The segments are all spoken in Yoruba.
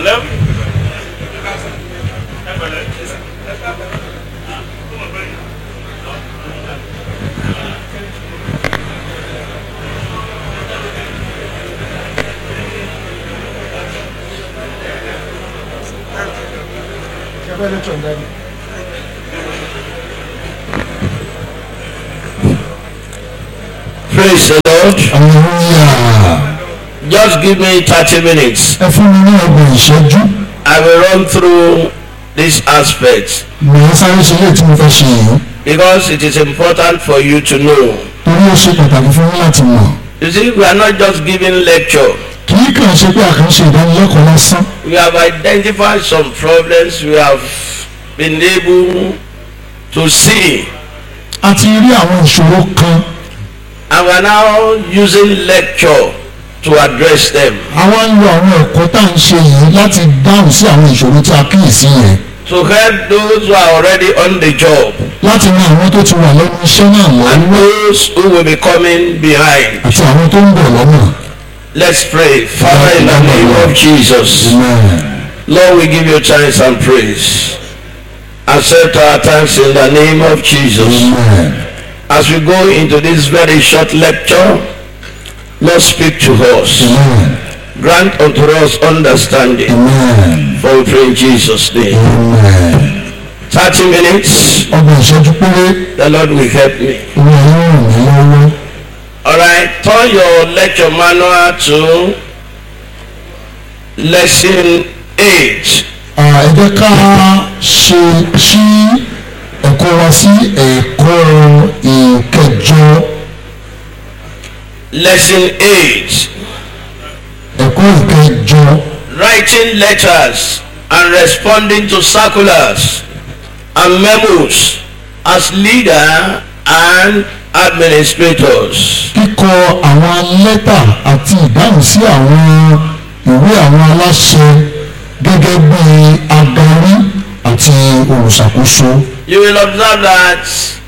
pẹ̀lẹ́. Praise the Lord. hallelujah Just give me thirty minutes. ẹ fún mi ní ọgbọ̀n ìṣẹ́jú I will run through these aspects màá sáré ṣe léè tí mo fẹ́ ṣe yìí because it is important for you to know. torí ó ṣe pàtàkì fún mi láti mọ̀ You see, we are not just giving lecture. kì í kàn ṣe pé àkànṣe ìdánilẹ́kọ̀ọ́ lásán We have identified some problems we have been able to see a ti rí àwọn ìṣòro kan and we are now using lecture to address them. àwa ń lo àwọn ẹ̀kọ́ tá à ń ṣe yìí láti dáhùn sí àwọn ìṣòro tí a kíyèsí yẹn To help those who are already on the job láti ran àwọn tó ti wà lẹ́nu iṣẹ́ náà and lọ́wọ́ those who will be coming behind. àti àwọn tó ń bọ̀ lọ́nà. Let's pray. Father, in the name of Jesus, Amen. Lord, we give you thanks and praise. Accept our thanks in the name of Jesus. Amen. As we go into this very short lecture, Lord, speak to us. Amen. Grant unto us understanding. Amen. For we pray in Jesus' name. Amen. 30 minutes, ọgbọ̀n ìṣẹ́jú péré the Lord will help me. owó yóò ràn mí lọ́wọ́. Alright, turn your lecture manual to lesson 8. À, ẹ jẹ́ ká ṣe ṣí ẹ̀kọ́ wa sí ẹ̀kọ́ ìkẹjọ Lesson 8. ẹ̀kọ́ ìkẹjọ Writing letters and responding to circulars and memos as leader and administrators. kíkọ àwọn lẹ́tà àti ìdáhùn sí àwọn ìwé àwọn aláṣẹ gẹ́gẹ́ bí adarí àti olùṣàkóso. You will observe that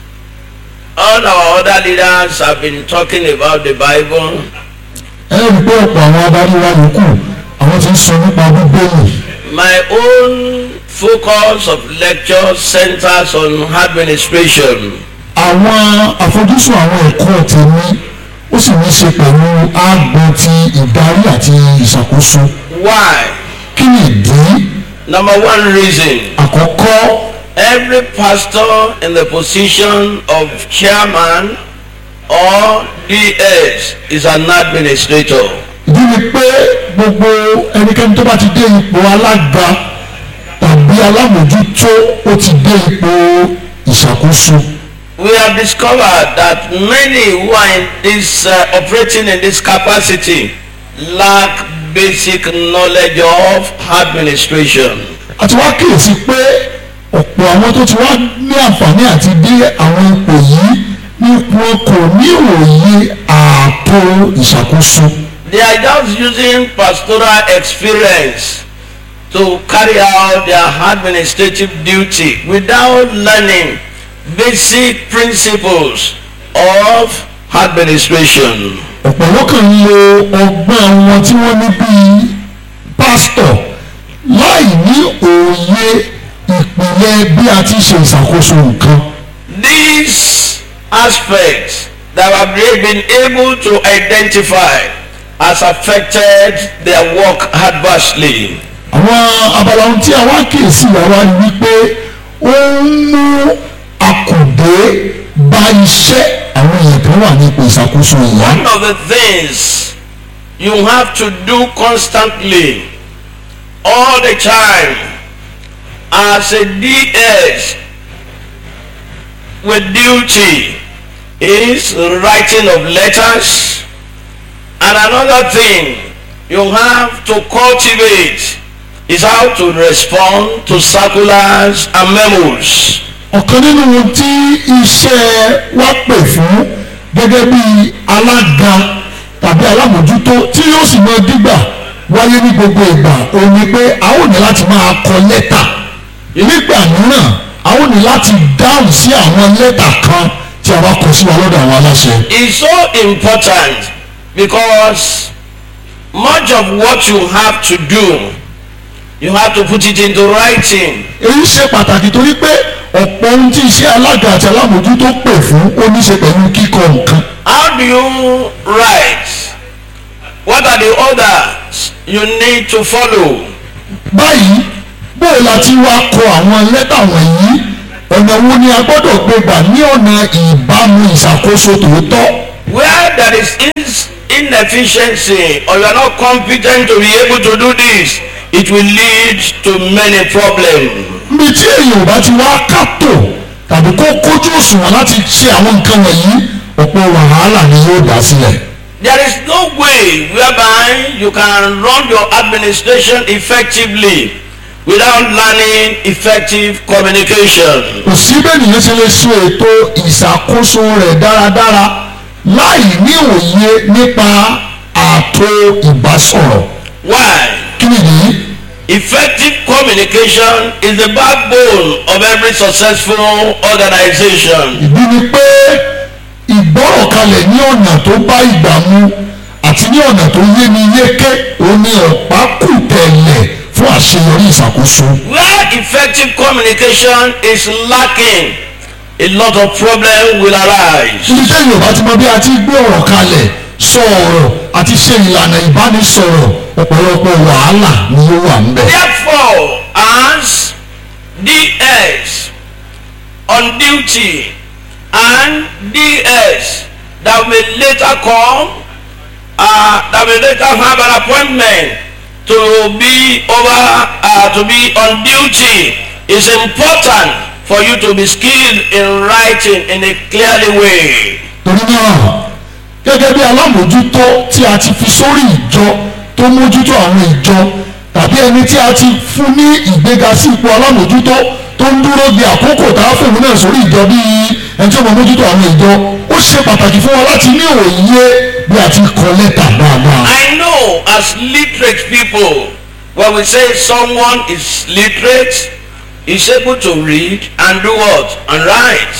all our other leaders have been talking about the Bible. ẹ rí i pé ọ̀pọ̀ àwọn adarí wa yòókù àwọn ti ń sọ nípa bíbélì. My own focus of lecture centers on administration. àwọn àfojúsùn àwọn ẹ̀kọ́ tèmi ó sì ní í ṣe pẹ̀lú ààbò ti ìdarí àti ìṣàkóso. Why? kí ni ìdí Number one reason. àkọ́kọ́ Every pastor in the position of chairman or DS is an administrator. ìdí ni pé gbogbo ẹnikẹ́ni tó bá ti dé ipò alága tàbí alámòjútó ó ti dé ipò ìṣàkóso. We have discovered that many who are in this uh, operating in this capacity lack basic knowledge of administration. àti wá kíyèsí pé ọ̀pọ̀ àwọn tó ti wá ní àǹfààní àti dé àwọn ipò yìí ní wọn kò ní òye ààtò ìṣàkóso. They are just using pastoral experience to carry out their administrative duty without learning basic principles of administration. ọ̀pọ̀lọpọ̀ ń lo ọgbọ́n wọn tí wọ́n ní bíi pásítọ̀ láì ní òye ìpìlẹ̀ bí a ti ṣe ìṣàkóso nǹkan. These aspects that have been able to identify has affected their work adversely. àwọn abala ohun tí a wá kíyèsí ìyàwó ni wípé ó ń mú akùdé bá iṣẹ́ àwọn èèyàn tó wà ní ipò ìṣàkóso yìí. One of the things you have to do constantly, all the time, as a DS with duty, is writing of letters. And another thing you have to cultivate is how to respond to circulars and memos. ọ̀kan nínú ohun tí iṣẹ́ wa pè fún gẹ́gẹ́ bí alága tàbí alámòjútó tí yóò sì máa dígbà wáyé ní gbogbo ìgbà òun ni pé a ó ní láti máa kọ lẹ́tà nígbà mìíràn a ó ní láti dáhùn sí àwọn lẹ́tà kan tí a bá kọ sí wa lọ́dọ̀ àwọn aláṣẹ. is so important because much of what you have to do You have to put it into writing. èyí ṣe pàtàkì torí pé ọ̀pọ̀ ohun tí iṣẹ́ alága àti alámòjútó pè fún ó ní ṣe pẹ̀lú kíkọ nǹkan. How do you write? What are the orders you need to follow? báyìí bóò la ti wá kọ àwọn lẹ́tà wọ̀nyí ọ̀nà wo ni a gbọ́dọ̀ gbé gbà ní ọ̀nà ìbámu ìṣàkóso tòótọ́ Where there is ins- inefficiency or you are not competent to be able to do this, it will lead to many problems. níbi tí èèyàn ò bá ti wá kàtó tàbí kó kójú òṣùwọ̀n láti ṣe àwọn nǹkan wọ̀nyí ọ̀pọ̀ wàhálà ni yóò dá sílẹ̀. There is no way whereby you can run your administration effectively without learning effective communication. kò sí bẹ́ẹ̀ nìyẹn ṣe lè ṣe ètò ìṣàkóso rẹ̀ dáradára láì ní òye nípa ààtò ìbásọ̀rọ̀ Why? kí nìyí Effective communication is the backbone of every successful organization. ìdí ni pé ìgbọ́rọ̀kalẹ̀ ní ọ̀nà tó bá ìgbà mu àti ní ọ̀nà tó yé ni yéké òun ni ọ̀pá kù tẹ̀lẹ̀ fún àṣeyọrí ìṣàkóso. Where effective communication is lacking, a lot of problems will arise. ibi tẹ́yìn ò bá ti mọ bí a ti gbé ọ̀rọ̀ kalẹ̀ sọ ọ̀rọ̀ àti ṣe ìlànà ìbánisọ̀rọ̀ ọ̀pọ̀lọpọ̀ wàhálà ni ó wà ń bẹ̀. Therefore, as DS on duty and DS that may later come, uh, that may later have an appointment to be over, uh, to be on duty, is important for you to be skilled in writing in a clearly way. torí náà gẹ́gẹ́ bí alámòjútó tí a ti fi sórí ìjọ tó mójútó àwọn ìjọ tàbí ẹni tí a ti fún ní ìgbéga sí ipò alámòjútó tó ń dúró di àkókò tá a fún òun náà sórí ìjọ bíi ẹni tí ó mọ mójútó àwọn ìjọ ó ṣe pàtàkì fún wa láti ní òye bí a ti kọ lẹ́tà dáadáa. I know as literate people, when we say someone is literate, is able to read and do what? And write.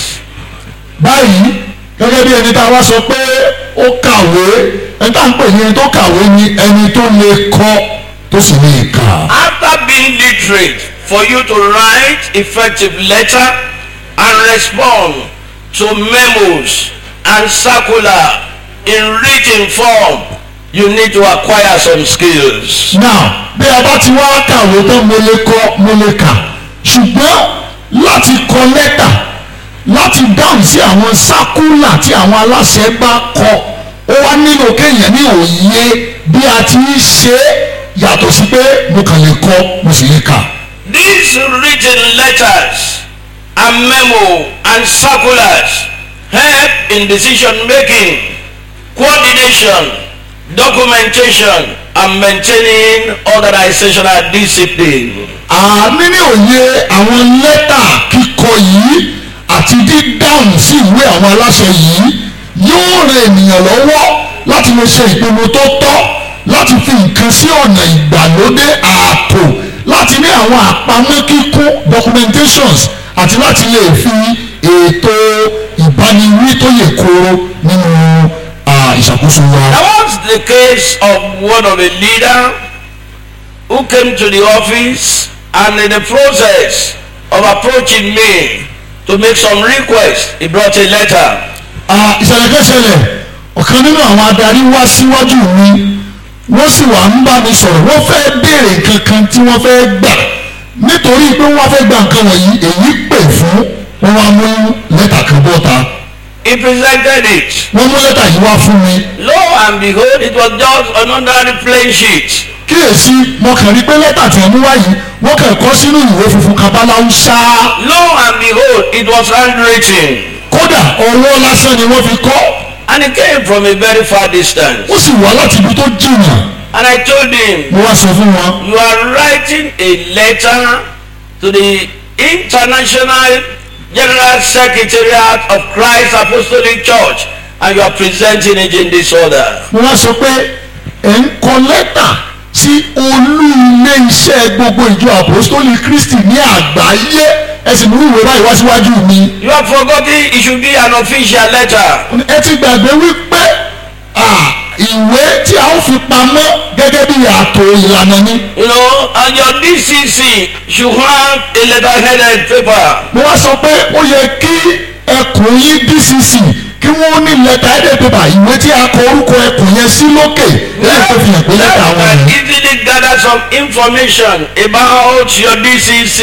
báyìí gẹ́gẹ́ bí ẹni tá a wá sọ pé ó kàwé ẹni tá à ń pè ní ẹni tó kàwé ni ẹni tó lè kọ tó sì lè kà. After being literate, for you to write effective letter and respond to memos and circular in written form, you need to acquire some skills. now bí a bá ti wá kàwé tán mo lè kọ mo lè kà ṣùgbọ́n láti kọ lẹ́tà láti dáhùn sí àwọn sákúlà tí àwọn aláṣẹ bá kọ ó wá nílò kéèyàn ní òye bí a ti ń ṣe é yàtọ̀ sí pé mo kàn lè kọ mo sì lè kà. These written letters and memo and circulars help in decision making, coordination, documentation, and maintaining organizational discipline. àmì ní òye àwọn lẹ́tà kíkọ yìí àti dídáhùn sí ìwé àwọn aláṣẹ yìí yóò ran ènìyàn lọ́wọ́ láti lè ṣe ìpinnu tó tọ́ láti fi nǹkan sí ọ̀nà ìgbàlódé ààtò láti ní àwọn àpamọ́ kíkún documentations àti láti lè fi ètò ìbániwí tó yè kooro nínú ah, ìṣàkóso wa. There was the case of one of a leader who came to the office and in the process of approaching me to make some request, he brought a letter. Ah, ìṣẹ̀lẹ̀ kẹsẹ̀lẹ̀ ọ̀kan nínú àwọn adarí wá síwájú mi wọ́n sì wà ń bá mi sọ̀rọ̀ wọ́n fẹ́ béèrè kankan tí wọ́n fẹ́ gbà nítorí pé wọ́n fẹ́ gba nǹkan wọ̀nyí èyí pè fún wọn wá mú lẹ́tà kan bọ́ta He presented it. wọ́n mú lẹ́tà yìí wá fún mi Lo and behold, it was just an ordinary plain sheet. kíyèsí mo kàn rí pé lẹ́tà tí wọ́n mú wá yìí wọ́n kàn kọ́ sínú ìwé funfun kabaláwo ṣáá Lo and behold, it was handwritten. kódà ọwọ́ lásán ni wọ́n fi kọ́ And it came from a very far distance. ó sì wá láti ibi tó jìnnà And I told him, mo wá sọ fún wọn You are writing a letter to the International General Secretariat of Christ Apostolic Church and you are presenting it in this order. mo wá sọ pé ẹ̀ ń kọ lẹ́tà sí olú ilé iṣẹ́ gbogbo ìjọ àpòstólì kristi ní àgbáyé ẹ sì mú ìwé báyìí wá síwájú mi. You have forgotten it should be an official letter. ẹ ti gbàgbé wípé ah, ìwé tí a ó fi pamọ́ gẹ́gẹ́ bí ààtò ìlànà ni. You know, and your DCC should have a letter-headed paper. mo wá sọ pé ó yẹ kí ẹkùn yín dcc kí wọ́n ní lẹ́tà ẹ̀dẹ̀ pépà ìwé tí a kọ orúkọ ẹkùn yẹn sí lókè lẹ́yìn tó fi hàn pé lẹ́tà That wọn can ni. easily gather some information about your DCC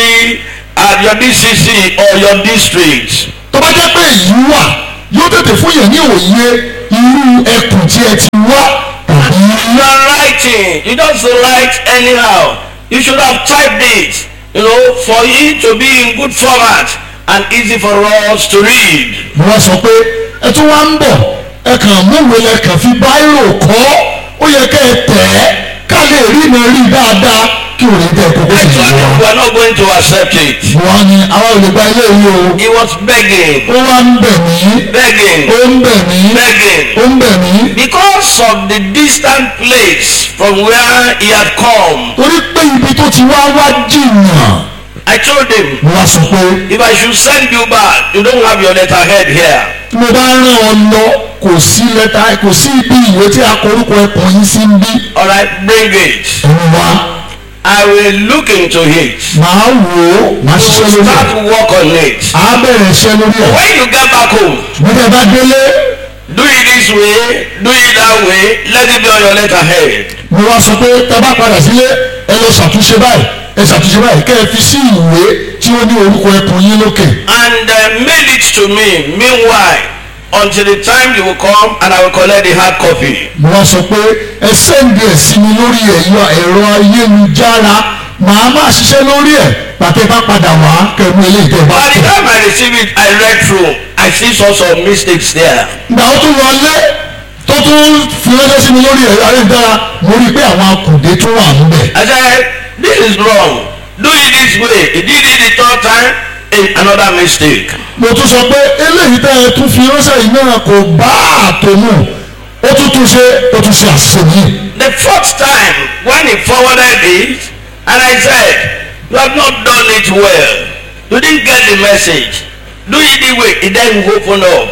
at your DCC or your district. tó bá jẹ́ pé èyí wà yóò tètè fún yẹn ní òye irú ẹkùn tí ẹ ti wá tàbí You are writing. You don't write anyhow. You should have typed it, you know, for it to be in good format and easy for us to read. mo wá sọ pé ẹ tún wá ń bọ̀ ẹ kàn múwèé lẹ kàn fi báírò kọ́ ó yẹ kẹ́ ẹ tẹ̀ ẹ́ ká lè rí iná rí dáadáa kí òun tẹ̀ kókó I sì told jù you wá. we are not going to accept it. wọ́n ní àwọn olùgbà ilé yìí o He was begging, ó wá ń bẹ̀ mí begging, ó ń bẹ̀ mí begging. ó ń bẹ̀ mí Because of the distant place from where he had come, torí pé ibi tó ti wá wá jìnnà I told him, mo wá sọ pé if I should send you back, you don't have your letterhead here. tí mo bá rán ọ lọ kò sí lẹ́tà kò sí ibi ìwé tí a kọ orúkọ ẹkùn yín sí ń bí All right, bring it. ẹ̀rù wa I will look into it. màá wò ó màá ṣiṣẹ́ We'll lórí ẹ̀ start work on it. á bẹ̀rẹ̀ iṣẹ́ lórí ẹ̀ When you get back home, gbọ́dọ̀ bá délé do it this way, do it that way, let it be on your letterhead. mo wá sọ pé tá a bá padà sílé ẹ lọ ṣàtúnṣe báyìí ẹ ṣàtúnṣe báyìí kẹ́ ẹ fi sí ìwé tí ó ní orúkọ ẹkùn yín lókè And uh, mail it to me, meanwhile, until the time you will come and I will collect the hard copy. mo wá sọ pé ẹ sẹ́ǹdì ẹ̀ sí mi lórí ẹ̀yọ ẹ̀rọ ayélujára màá máa ṣiṣẹ́ lórí ẹ̀ pàtẹ́ bá padà wá kẹ́mu eléyìí tẹ́ ẹ bá By the tẹ̀. time I receive it, I read through. I see some some mistakes there. ìgbà ó tún wọlé tó tún fi ránṣẹ́ sí mi lórí ẹ̀rọ ayélujára mo rí i pé àwọn akùdé tún wà níbẹ̀. I said, this is wrong. Do it this way. He did it the third time, eh, another mistake. mo tún sọ pé eléyìí tẹ́ ẹ tún fi ránṣẹ́ yìí náà kò bá àtò mu ó tún tún ṣe ó tún ṣe àṣìṣe yìí. The fourth time, when he forwarded it, and I said, you have not done it well. You didn't get the message. Do it the way. It then opened up.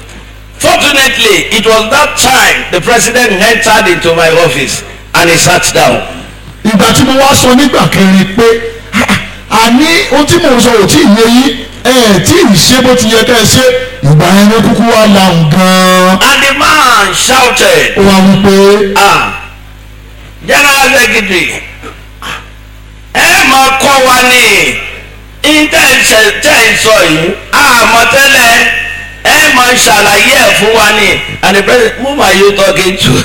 Fortunately, it was that time the president entered into my office and he sat down. ìgbà tí mo wá sọ nígbà kẹrin pé "Ah, àní ohun tí mò ń sọ ò tí ì yé yín ẹ ẹ tí ì ṣe bó ti yẹ ká ẹ ṣe ìgbà yẹn ló kúkú wá lahùn gan-an. And the man shouted, ó wá wí pé ah general secretary ẹ máa kọ́ wa ní intention tẹ́ ẹ sọ yìí àmọ́ tẹ́lẹ̀ ẹ máa ṣàlàyé ẹ̀ fún wa ní and the president whom are you talking to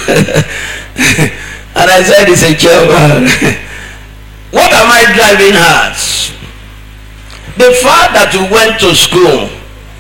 and I said it's a chairman what am I driving at the fact that you went to school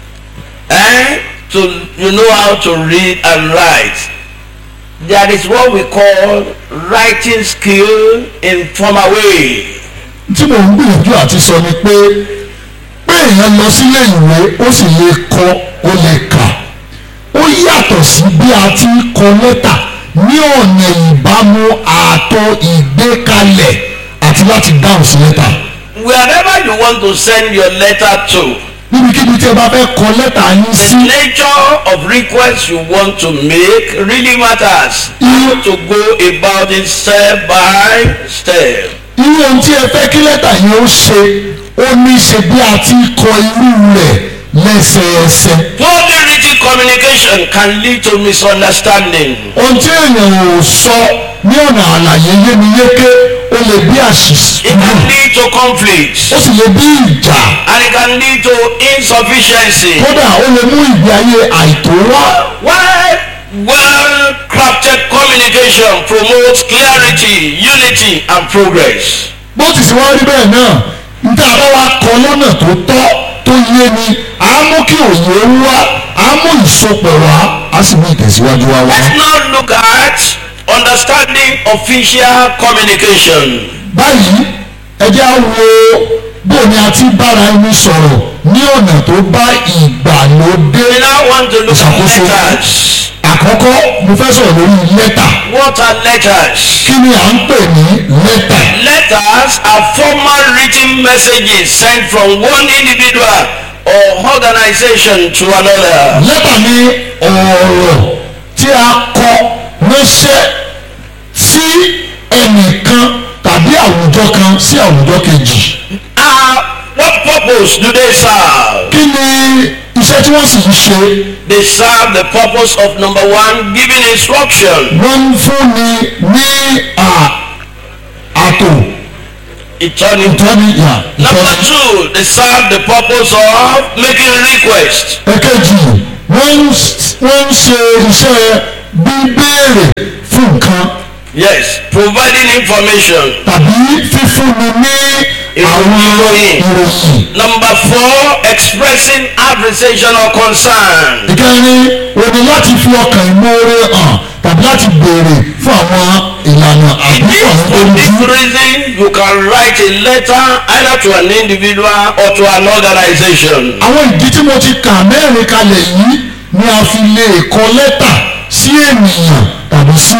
eh to you know how to read and write there is what we call writing skill in formal way. tí mò ń gbìyànjú àti sọ ni pé pé èèyàn lọ sílé ìwé ó sì lè kọ ó lè kà ó yàtọ̀ sí bí a ti ń kọ lẹ́tà ní ọ̀nà ìbámu ààtò ìgbékalẹ̀ àti láti dáhùn sí lẹ́tà. Wherever you want to send your letter to, níbikíbi tí ẹ bá fẹ́ kọ lẹ́tà yín the sí nature of request you want to make really matters. How to go about it step by step. irú ohun tí ẹ fẹ́ kí lẹ́tà yẹn ó ṣe ó ní í ṣe bí a ti ń kọ irú rẹ̀ lẹ́sẹẹsẹ. Poorly written communication can lead to misunderstanding. ohun tí èèyàn ò sọ ní ọ̀nà àlàyé yémiyéké ó lè bí àṣìṣe It can lead to conflicts ó sì lè bí ìjà and it can lead to insufficiency. kódà ó lè mú ìgbé ayé àìtó wá. Why well-crafted communication promotes clarity, unity, and progress. bó ti sì wá rí bẹ́ẹ̀ náà níta bá wa kọ lọ́nà tó tọ́ tó yé ni á mú kí òye wá á mú ìsopọ̀ wá á sì mú ìtẹ̀síwájú wá wá. Let's now look at understanding official communication. báyìí ẹ jẹ́ á wo bó ni a ti bára ẹni sọ̀rọ̀ ní ọ̀nà tó bá ìgbàlódé. We now want to look at Ìṣàkóso. letters. àkọ́kọ́ mo fẹ́ sọ̀rọ̀ lórí lẹ́tà What are letters? kí ni à ń pè ní lẹ́tà. Letters are formal written messages sent from one individual or organization to another. lẹ́tà ni ọ̀rọ̀ tí a kọ ránṣẹ́ sí ẹnìkan tàbí àwùjọ kan sí àwùjọ kejì. Uh, what purpose do they serve? kí ni iṣẹ́ tí wọ́n sì ń ṣe? They serve the purpose of number one, giving instruction, wọ́n ń fúnni ní à- àtò eternity. ìtọ́ni ìyà Number ìtọ́ni. two, they serve the purpose of making request. ẹ̀kejì wọ́n ń s- wọ́n ń ṣe iṣẹ́ bíbéèrè fún nǹkan Yes, providing information. tàbí fífúnni ní àwọn Ìròyìn. ìròyìn. Number four, expressing appreciation or concern. ìkẹrin o ní láti fi ọkàn ìmoore hàn tàbí láti béèrè fún àwọn ìlànà It àbí is fún àwọn for this olùdí. reason you can write a letter either to an individual or to an organization. àwọn ìdí tí mo ti kà mẹ́rin kalẹ̀ yìí ni a fi lè kọ lẹ́tà sí ènìyàn tàbí sí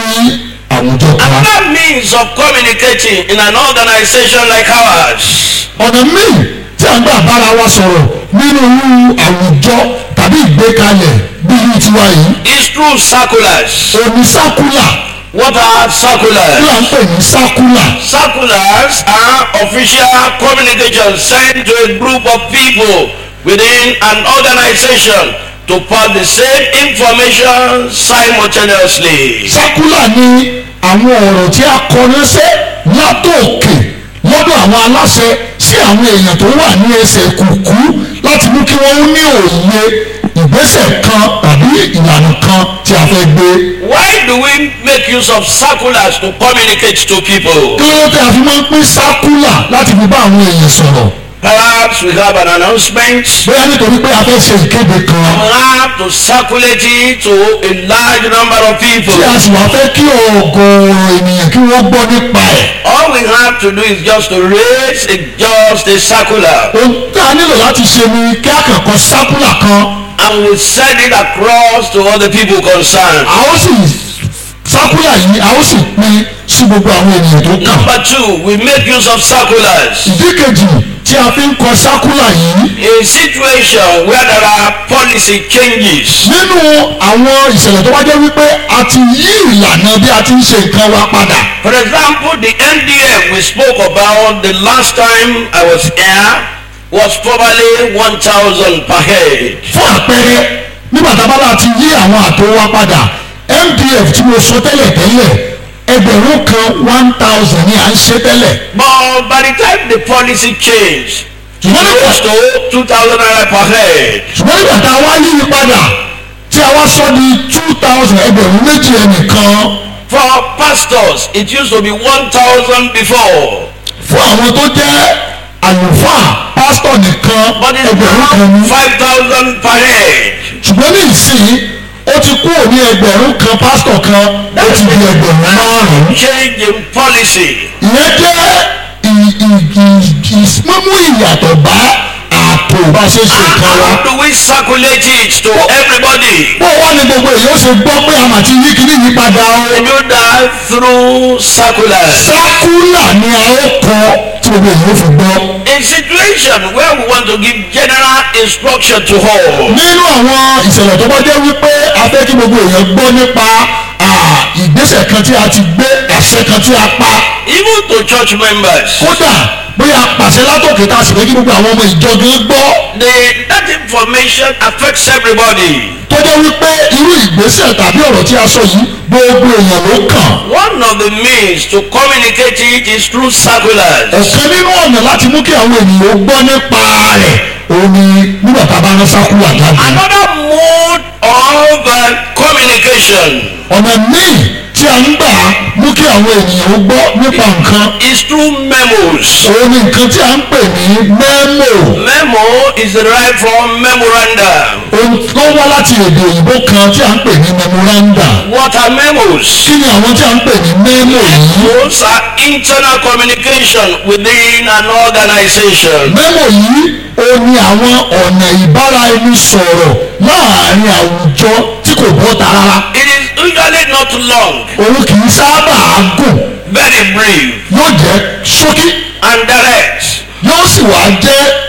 àwùjọ kan. Another means of communicating in an organization like ours ọ̀nà míì tí a ń gbà bára wa sọ̀rọ̀ nínú irú àwùjọ tàbí ìgbékalẹ̀ bí irú tiwa yìí is through circulars. òní sákúlà What are tí a circulars? ń pè ní sákúlà Circulars are official communication sent to a group of people within an organization to pass the same information simultaneously. sákúlà ni àwọn ọ̀rọ̀ tí a kọ ránṣẹ́ látòkè lọ́dọ̀ àwọn aláṣẹ sí àwọn èèyàn tó wà ní ẹsẹ̀ kùkú láti mú kí wọ́n ní òye ìgbésẹ̀ kan tàbí ìlànà kan tí a fẹ́ gbé. Why do we make use of circulars to communicate to people? kí ló dé a fi máa ń pín sákúlà láti fi bá àwọn èèyàn sọ̀rọ̀ Perhaps we have an announcement. bóyá nítorí pé a fẹ́ ṣe ìkéde kan We have to circulate it to a large number of people. tí a sì wá fẹ́ kí ọ̀gọ̀ọ̀rọ̀ ènìyàn kí wọ́n gbọ́ nípa ẹ̀. All we have to do is just to raise a, just a circular ohun tí a nílò láti ṣe ni kí a kàn kọ sákúlà kan and we send it across to all the people concerned. a ó sì sákúlà yìí a ó sì pín sí gbogbo àwọn ènìyàn tó kàn. Number two, we make use of circulars ìdí kejì tí a fi ń kọ sákúlà yìí in situation where there are policy changes. nínú àwọn ìṣẹ̀lẹ̀ tó bá jẹ́ wípé a ti yí ìlànà bí a ti ń ṣe nǹkan wa padà. For example, the NDF we spoke about the last time I was here was probably 1,000 per head. fún àpẹẹrẹ nígbà tá a bá láti yí àwọn àtò wa padà MDF tí mo sọ tẹ́lẹ̀ tẹ́lẹ̀ ẹgbẹ̀rún kan one thousand ni à ń ṣe tẹ́lẹ̀. But by the time the policy changed, it ṣùgbọ́n nígbà rose to 2,000 naira per head. ṣùgbọ́n nígbà tá a wá yí i padà tí a wá sọ di two thousand ẹgbẹ̀rún méjì ẹnìkan For pastors, it used to be 1,000 before. fún àwọn tó jẹ́ àlùfáà pásítọ̀ nìkan But it's ẹgbẹ̀rún kan now ní. 5,000 per head. ṣùgbọ́n ní ìsìn ó ti kúrò ní ẹgbẹ̀rún kan pásítọ̀ kan ó ti di ẹgbẹ̀rún márùn-ún. Change in policy. ìyẹn jẹ́ ì- ì- ì- ì- mímú ìyàtọ̀ bá ààtò bá ṣe ṣe And nǹkan wa. how do we circulate it to everybody? bó wá ní gbogbo èyí ó ṣe gbọ́ pé a mà ti yí kíní yí padà o. We do that through circulars. sákúlà ni a ó kọ tí gbogbo èyí ó fi gbọ́. In situation where we want to give general instruction to all, nínú àwọn ìṣẹ̀lẹ̀ tó bá jẹ́ wípé a fẹ́ kí gbogbo èèyàn gbọ́ nípa à, ìgbésẹ̀ kan tí a ti gbé àṣẹ kan tí a pa even to church members, kódà bóyá a pàṣẹ látòkè tá a sì fẹ́ kí gbogbo àwọn ọmọ ìjọ gan gbọ́ the, that information affects everybody. tó jẹ́ wípé irú ìgbésẹ̀ tàbí ọ̀rọ̀ tí a sọ yìí gbogbo èèyàn ló kàn. One of the means to communicate it is through circulars. ọ̀kan nínú ọ̀nà láti mú kí àwọn ènìyàn gbọ́ nípa rẹ̀ òun ni nígbà tá a bá rán sákúlà jáde. Another mode of uh, communication ọ̀nà míì tí a ń gbà mú kí àwọn ènìyàn gbọ́ nípa nǹkan is through memos. òun ni nǹkan tí a ń pè ní mẹ́mò. Memo is derived from memorandum. ohun tó wá láti èdè òyìnbó kan tí a ń pè ní memoranda What are memos? kí ni àwọn tí a ń pè ní memo yìí Those are internal communication within an organization. memo yìí ó ní àwọn ọ̀nà ìbáraẹnisọ̀rọ̀ láàrin àwùjọ tí kò bọ́ta rárá It is usually not long, òun kì í sábà gùn very brief, yóò jẹ́ ṣókí and direct. yóò sì wá jẹ́ ọ̀gá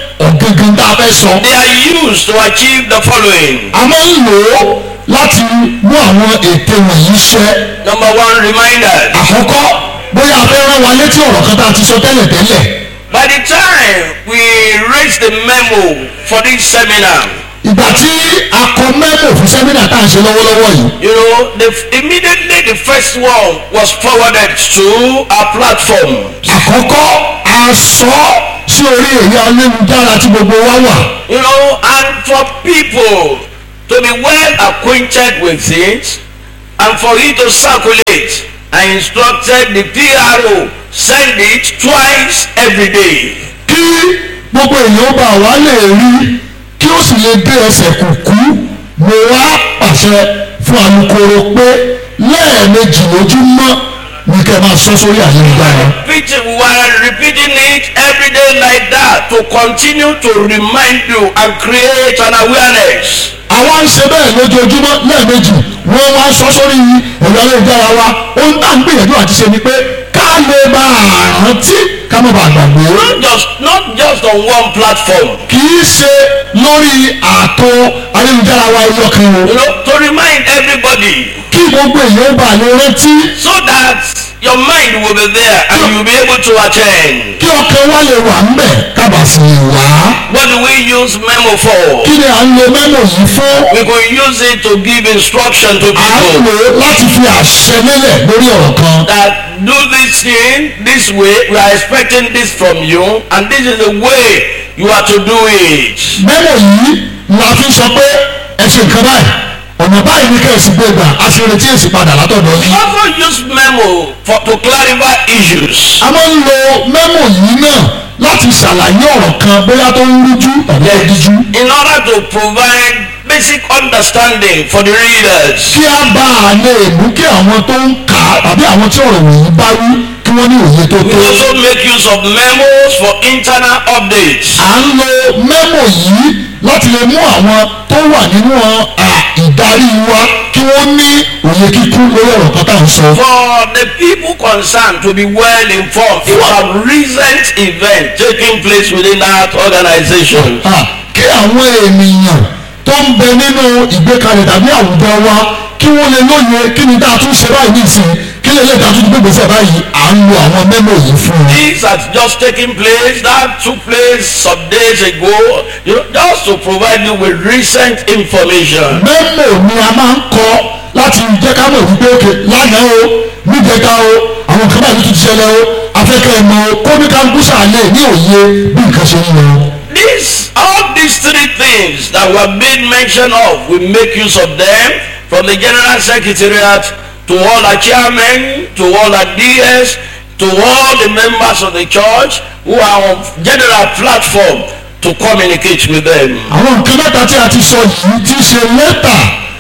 gangan tá a fẹ́ sọ. They are used to achieve the following. a máa ń lò ó láti mú àwọn ète wọ̀nyí ṣẹ. Number one, reminders. àkọ́kọ́ bóyá a fẹ́ rán wa létí ọ̀rọ̀ kan tá a ti sọ tẹ́lẹ̀ tẹ́lẹ̀. By the time we raise the memo for this seminar, ìgbà tí a kọ mẹ́mò fún sẹ́mínà tá à ń ṣe lọ́wọ́lọ́wọ́ yìí. you know, the, immediately the first one was forwarded to our platform. àkọ́kọ́ a sọ sí orí èyí ayélujára tí gbogbo wa wà. You know, and for people to be well acquainted with it and for it to circulate, I instructed the PRO send it twice every day. kí gbogbo èèyàn bá wa lè rí kí ó sì lè dé ẹsẹ̀ kùkú mo wá pàṣẹ fún alukoro pé lẹ́ẹ̀mejì lójúmọ́ ní kẹ́ máa sọ sórí ayélujára. Repeating, we are repeating it every day like that to continue to remind you and create an awareness. àwa ń ṣe bẹ́ẹ̀ lójoojúmọ́ lẹ́ẹ̀mejì wọ́n wá sọ sórí ẹ̀rọ ayélujára wa ohun tá à ń gbìyànjú àti ṣe ni pé ká lè bá a rántí ká má bàa gbàgbé. Not just not just on one platform. kì í ṣe lórí ààtò ayélujára wa ẹyọ kan o You know, to remind everybody kí gbogbo èèyàn bá lè rántí so that your mind will be there and you'll be able to attend. kí ọkàn wa lè wà ńbẹ̀ kábà sí i wá. What do we use memo for? kí ni à ń lo mẹ́mò yìí fún? We could use it to give instruction to à ń people lò ó láti fi àṣẹ lélẹ̀ lórí ọ̀rọ̀ kan. that do this thing this way. We are expecting this from you, and this is the way you are to do it. mẹ́mò yìí la fi sọ pé ẹ ṣe nǹkan báyìí ọ̀nà báyìí ní kẹ́sì gbé gbà a sì retí èsì padà látọ̀dọ̀ We yìí. also use memo for to clarify issues. a máa ń lo mẹ́mò yìí náà láti ṣàlàyé ọ̀rọ̀ kan bóyá tó ń rújú tàbí ẹ̀díjú. in order to provide basic understanding for the readers. kí a bá a lè mú kí àwọn tó ń kà á tàbí àwọn tí ọ̀rọ̀ wọ̀nyí bá wí kí wọ́n ní òye tó We tó. also make use of memos for internal updates. à ń lo mẹ́mò yìí láti lè mú àwọn tó wà nínú à, ìdarí wa kí wọ́n ní òye kíkún lórí ọ̀rọ̀ kan tá à ń sọ. For the people concerned to be well informed about recent events taking place within that organization. À, kí àwọn ènìyàn tó ń bẹ nínú ìgbékalẹ̀ tàbí àwùjọ wa kí wọ́n lè lóye kí ni dáa tún ṣe báyìí nísìnyí kí lè lè dáa tún gbégbèsè báyìí à ń lo àwọn mẹ́mò yìí fún un. This has just taken place, that took place some days ago, you know, just to provide you with recent information. mẹ́mò ni a máa ń kọ láti jẹ́ ká mọ̀ wípé òkè lánàá o níjẹta o àwọn kan báyìí tún ti ṣẹlẹ̀ o afẹ́kẹ́ ẹ̀ mọ̀ o kóníkàlùkù sàlẹ̀ ní òye bí nǹkan ṣe ń lọ. This, all these three things that were made mention of, we make use of them from the General Secretariat to all our chairmen, to all our DS, to all the members of the church who are on general platform to communicate with them. àwọn nǹkan mẹ́ta tí a ti sọ yìí ti ṣe lẹ́tà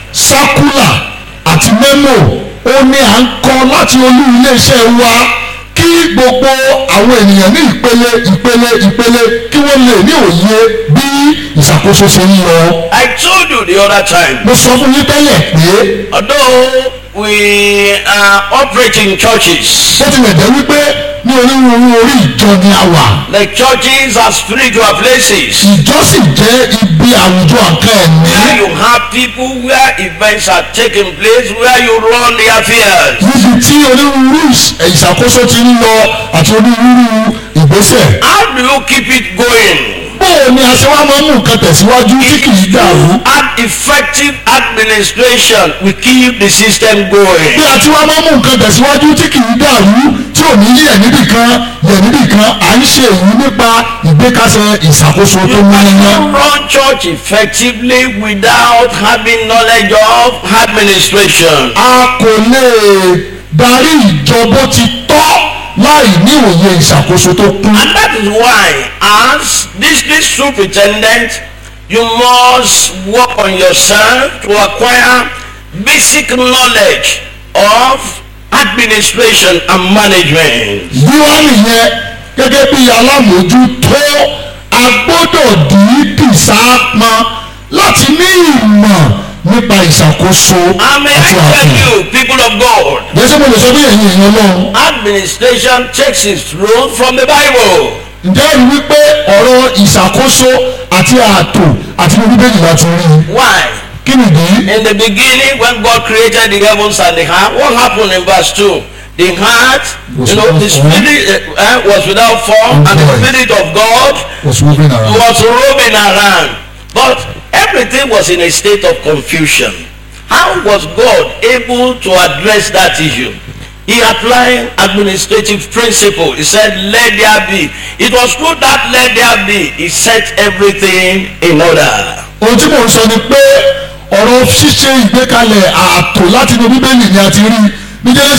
sákúlà àti mẹ́mò ó ní à ń kọ láti olú iléeṣẹ́ wa kí gbogbo àwọn ènìyàn ní ìpele ìpele ìpele kí wọ́n lè ní òye bí ìṣàkóso ṣe ń lọ. I told you the other time, mo sọ fún yín tẹ́lẹ̀ pé although we are operating churches, bó tilẹ̀ jẹ́ wípé ní onírúurú orí ìjọ ni a wà the churches are spiritual places. ìjọ sì jẹ́ ibi àwùjọ nǹkan Where ẹ̀mí you have people where events are taking place, where you run the affairs. níbi tí onírúurú ìṣ- ìṣàkóso ti ń lọ àti onírúurú ìgbésẹ̀. How do you keep it going? bóò ni a ṣe wá máa ń mú nǹkan tẹ̀síwájú tí kì í dàrú. An effective administration will keep the system going. bí a ti wá máa ń mú nǹkan tẹ̀síwájú tí kì í dàrú tí ò ní yẹ̀ níbì kan yẹ̀ níbì kan à ń ṣe èyí nípa ìgbékasẹ̀ ìṣàkóso tó You múniyán. cannot run church effectively without having knowledge of administration. a kò lè darí ìjọ bó ti tọ́ láì ní òye ìṣàkóso tó kún. And that is why, as district superintendent, you must work on yourself to acquire basic knowledge of administration and management. bí wá nìyẹn gẹ́gẹ́ bí alámòójútó a gbọ́dọ̀ dìídì sáápọn láti ní ìmọ̀ nípa ìṣàkóso And may I àti tell àfihàn. you, people of God, jẹ́sẹ̀ mo lè sọ bí ẹ̀yin èèyàn náà administration takes its role from the Bible. ǹjẹ́ ẹ rí wípé ọ̀rọ̀ ìṣàkóso àti ààtò àti ní bíbélì láti rí i Why? kí nìdí In the beginning, when God created the heavens and the earth, what happened in verse 2? The heart, Was you know, without the form. spirit uh, uh, was without form, and the void. spirit of God was moving around. was roaming around. But everything was in a state of confusion. How was God able to address that issue? He applied administrative principle. He said, let there be. It was through that let there be. He set everything in order. ohun tí mò ń sọ ni pé ọ̀rọ̀ ṣíṣe ìgbékalẹ̀ ààtò láti inú bíbélì ni a ti rí ní Genesis